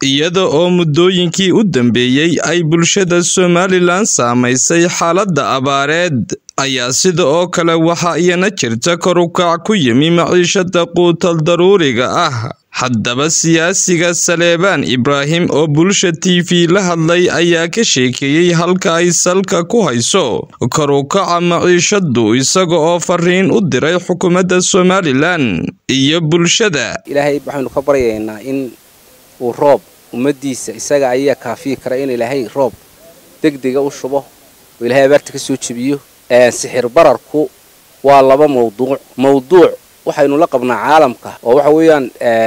iyada oo muddooyinkii u dambeeyey ay bulshada somalilan saamaysay xaaladda abaareed ayaa sida oo kale waxaa iyana jirta kor u kac ku yimi maciishada quutal daruuriga ah haddaba siyaasiga saleebaan ibraahim oo bulsha t v la hadlay ayaa ka sheekeeyey halka ay salka ku hayso kor u kaca maciishadu isaga oo fariin u diray xukuumadda somalilan iyo bulshada ilaahay waxaynu ka baryaynaa in uu roob ummadiisa isaga ayaa kaafiyi kara in ilaahay roob degdega u shubo oo ilaahay abaarta ka soo jebiyo sixir bararku waa laba mawduuc mawduuc waxaynu la qabnaa caalamka oo waxa weeyaan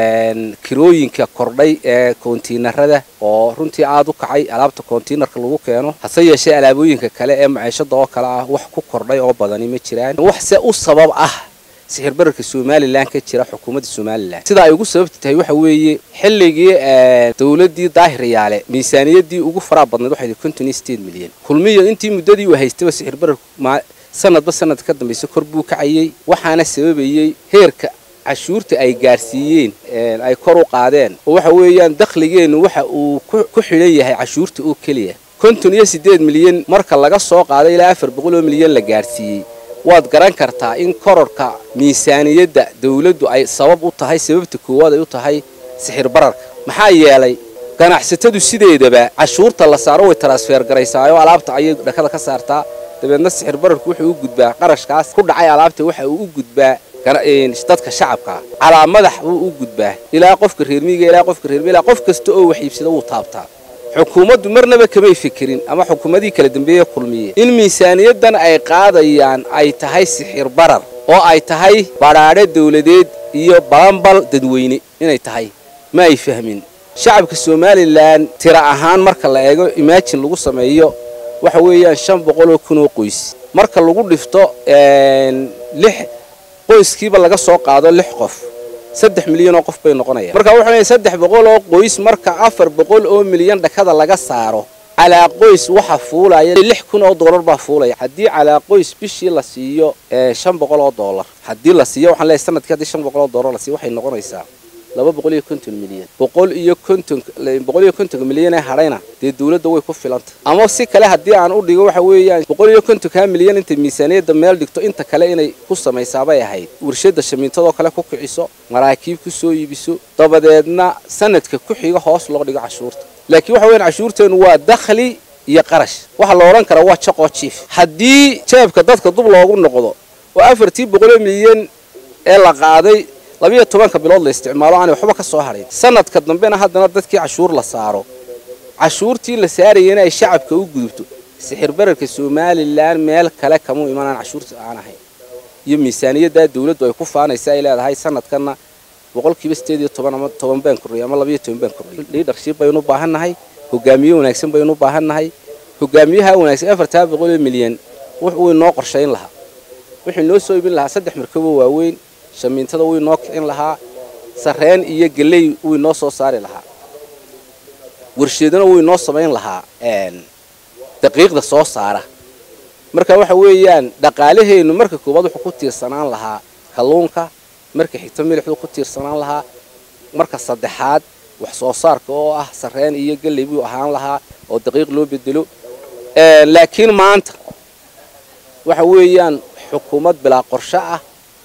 kirooyinka kordhay ee kontiinarada oo runtii aada u kacay alaabta kontiinarka lagu keeno hase yeeshee alaabooyinka kale ee maciishada oo kale ah wax ku kordhay oo badani ma jiraan waxse u sabab ah sixir bararka somalilan ka jira xukuumadda somalilan sida ay ugu sababta tahay waxa weeye xilligii dowladii daahiryaale miisaaniyadii ugu faraa badnayd waxay konton iyo sideed milyan kulmiyo intii muddadii uu haystaba sixir bararku sanadba sanad ka dambaysa kor buu kacayey waxaana sababayey heerka cashuurta ay gaarsiiyeen ay kor u qaadeen oo waxa weeyaan dakhligeennu waxa uu ku xidhan yahay cashuurta oo keliya konton iyo siddeed milyan marka laga soo qaado ilaa afar boqol oo milyan la gaarsiiyey waad garan kartaa in kororka miisaaniyadda dawladdu ay sabab u tahay sababta koowaad ay u tahay sixir bararka maxaa yeelay ganacsatadu sideedaba cashuurta la saaro way transfer garaysaayoo alaabta ayay dhakada ka saartaa dabeedna sixir bararku wuxuu u gudbaa qarashkaas ku dhacay alaabta waxa uu u gudbaa dadka shacabka calaa madax buu u gudbaa ilaa qofka reermiiga ilaa qofka reermi ilaa qof kasta oo wax iibsada wuu taabtaa xukuumaddu marnaba kamay fikirin ama xukuumadihii kala dambeeye kulmiye in miisaaniyadan ay qaadayaan ay tahay sixir barar oo ay tahay badhaadhe dawladeed iyo balambal dadweyne inay tahay ma ay fahmin shacabka somalilan tira ahaan marka la eego imaajin lagu sameeyo waxa weeyaan shan boqol oo kun oo qoys marka lagu dhifto lix qoyskiiba laga soo qaado lix qof saddex milyan oo qof bay noqonayaan marka wuxuu leeyahay saddex boqol oo qoys marka afar boqol oo milyan dhakada laga saaro calaa qoys waxa fuulaya lix kun oo dollar baa fuulaya haddii calaa qoys bishii la siiyo shan boqol oo dollar haddii la siiyo waxaan leeyahay sanadkii haddii shan boqol oo dollar la siiyo waxay noqonaysaa laba boqol iyo konton milyan boqol iyo konton boqol iyo kontonka milyan ee hadhayna dee dawladda way ku filanta ama si kale haddii aan u dhigo waxa weeyaan boqol iyo kontonka milyan intay miisaaniyadda meel dhigto inta kale inay ku samaysaabay ahayd warshada shamiintadoo kale ku kiciso maraakiib ku soo iibiso dabadeedna sanadka ku xiga hoos loo dhigo cashuurta laakiin waxa weyan cashuurteenu waa dakhli iyo qarash waxaa la odhan karaa waa jaqoo jiif haddii jeebka dadka dub loogu noqdo oo afartii boqoloo milyan ee la qaaday labiyo tobanka bilood la isticmaalo aanay waxba ka soo hadhayn sanadka dambena haddana dadkii cashuur la saaro cashuurtii la saarayana ay shacabka u gudubto sixir bararka somalilan meel kale kamuu imanaan cashuurta aan ahayn iyo miisaaniyaddaa dawladdu ay ku faanaysa ay leedahay sanadkanna boqolkiiba sideed iyo toban ama toban baan kordhiyay ama labiyo toban baan kordhiyay liidarship baynu u baahannahay hogaamiye wanaagsan baynu u baahannahay hogaamiyaha wanaagsan afartaa boqol oo milyan wuxuu inoo qorshayn lahaa wuxuu inoo soo ibin lahaa saddex markaboo waaweyn shamiintada wuu inoo kicin lahaa sarreen iyo geley wuu inoo soo saari lahaa warsheedana wuu inoo samayn lahaa daqiiqda soo saara marka waxa weeyaan dhaqaalaheennu marka koowaad wuxuu ku tiirsanaan lahaa kalluunka marka xigta milixduu ku tiirsanaan lahaa marka saddexaad wax soo saarka oo ah sarreen iyo geley buu ahaan lahaa oo daqiiq loo bedelo laakiin maanta waxa weeyaan xukuumad bilaa qorsho ah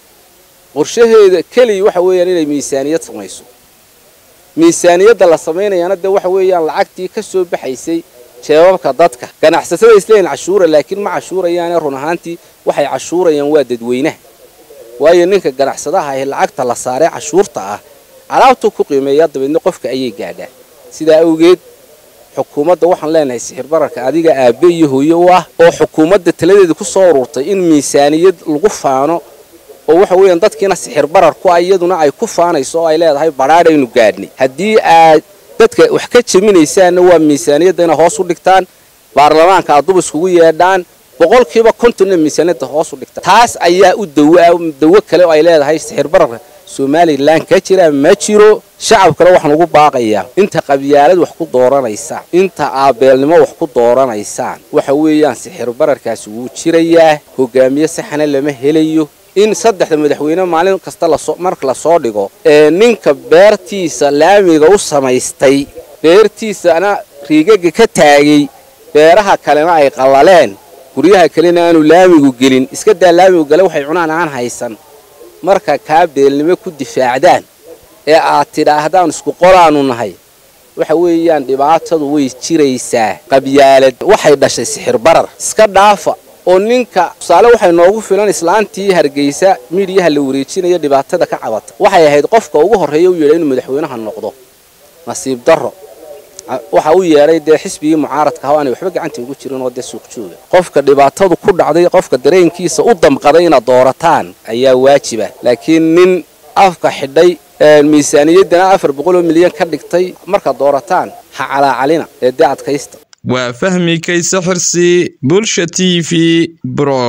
qorshaheeda keliya waxa weeyaan inay miisaaniyad samayso miisaaniyadda la samaynayaana dee waxa weeyaan lacagtii ka soo baxaysay jeebabka dadka ganacsatada isleeyihin cashuura laakiin ma cashuurayaane run ahaantii waxay cashuurayaan waa dadweynaha waayo ninka ganacsadaha ahi lacagta la saaree cashuurta ah alaabtuu ku qiimeeyaa dabeedna qofka ayay gaadhaa sidaa awgeed xukuumadda waxaan leenahay sixir bararka adiga aabbe iyo hooye u ah oo xukuumadda taladeeda ku soo ururtay in miisaaniyad lagu faano oo waxa weeyaan dadkiina sixir barar ku ah iyaduna ay ku faanayso oo ay leedahay badhaadhaynu gaadhnay haddii aad dadka wax ka jeminaysaanna waa miisaaniyadda inay hoos u dhigtaan baarlamaanka aad dub iskugu yeedhaan boqolkiiba kontonna miisaaniyadda hoos u dhigtaan taas ayaa u dawo dawo kale oo ay leedahay sixir bararka somalilan ka jira ma jiro shacabkana waxaan ugu baaqayaa inta qabyaalad wax ku dooranaysaan inta aabeelnimo wax ku dooranaysaan waxa weeyaan sixir bararkaasi wuu jirayaa hogaamiye saxana lama helayo in saddexda madaxweyne maalin kasta lasoo marka lasoo dhigo ee ninka beertiisa laamiga u samaystay beertiisana riigagga ka taagay beeraha kalena ay qallaleen guryaha kalena aanu laamigu gelin iska daa laamigu gale waxay cunaan aan haysan marka kaa beelnimo ku difaacdaan ee aad tidhaahdaan isku qolaannu nahay waxa weeyaan dhibaatadu way jiraysaa qabyaalad waxay dhashay sixir barar iska dhaafa oo ninka tusaale waxay noogu filan islaantii hargeysa miidhiyaha la wareejinaya dhibaatada ka cabata waxay ahayd qofka ugu horreeya u yeedhay inuu madaxweynaha noqdo nasiib darro waxa u yeedhay dee xisbigii mucaaradka ha aanay waxba gacanta ugu jirin oo dee suuq jooga qofka dhibaatadu ku dhacday qofka dareenkiisa u damqaday inaad doorataan ayaa waajiba laakiin nin afka xidhay miisaaniyaddana afar boqoloo milyan ka dhigtay markaad doorataan ha calaacalina ee dee adkaysta waa fahmi kayse xirsi bulsha t v bro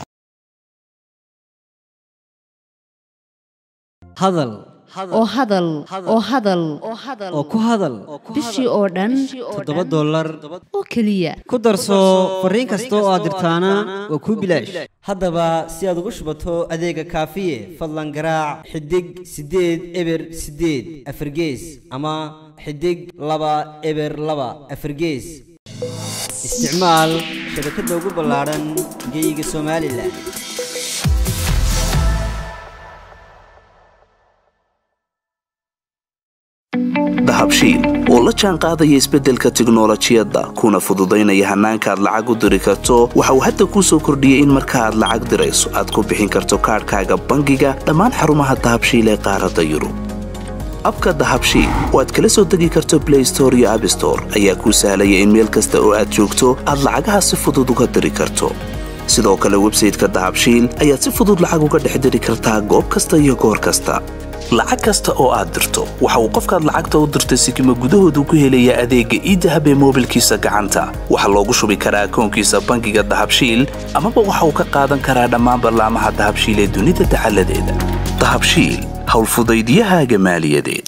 hadal oo hadal oo hadal oo ku hadal bishii oo dhan toddoba dollar oo keliya ku darso fariin kasta oo aad dirtaana waa kuu bilaash haddaba si aad ugu shubato adeega kaafiye fadlan garaac xidig siddeed eber siddeed afargees ama xidig laba eber laba afargees isticmaal shabakadda ugu ballaadhan geyga somalilan dahabshiil oo la jaan qaadaya isbeddelka tiknolojiyadda kuna fududaynaya hannaanka aad lacag u diri karto waxa uu hadda kuu soo kordhiyey in marka aad lacag dirayso aad ku bixin karto kaadhkaaga bangiga dhammaan xarumaha dahabshiil ee qaaradda yurub abka dahabshiil oo aad kala soo degi karto blay store iyo abstore ayaa kuu sahlaya in meel kasta oo aad joogto aad lacagaha si fudud uga diri karto sidoo kale websayteka dahabshiil ayaad si fudud lacag uga dhex diri kartaa goob kasta iyo goor kasta lacag kasta oo aad dirto waxa uu qofkaad lacagta u dirtay sikima gudahoodu ku helayaa adeegga iidahab ee moobilkiisa gacanta waxaa loogu shubi karaa akoonkiisa bangiga dahabshiil amaba waxa uu ka qaadan karaa dhammaan ballaamaha dahabshiil ee dunida dacaladeeda dahabshiil howlfudaydyahaaga maaliyadeed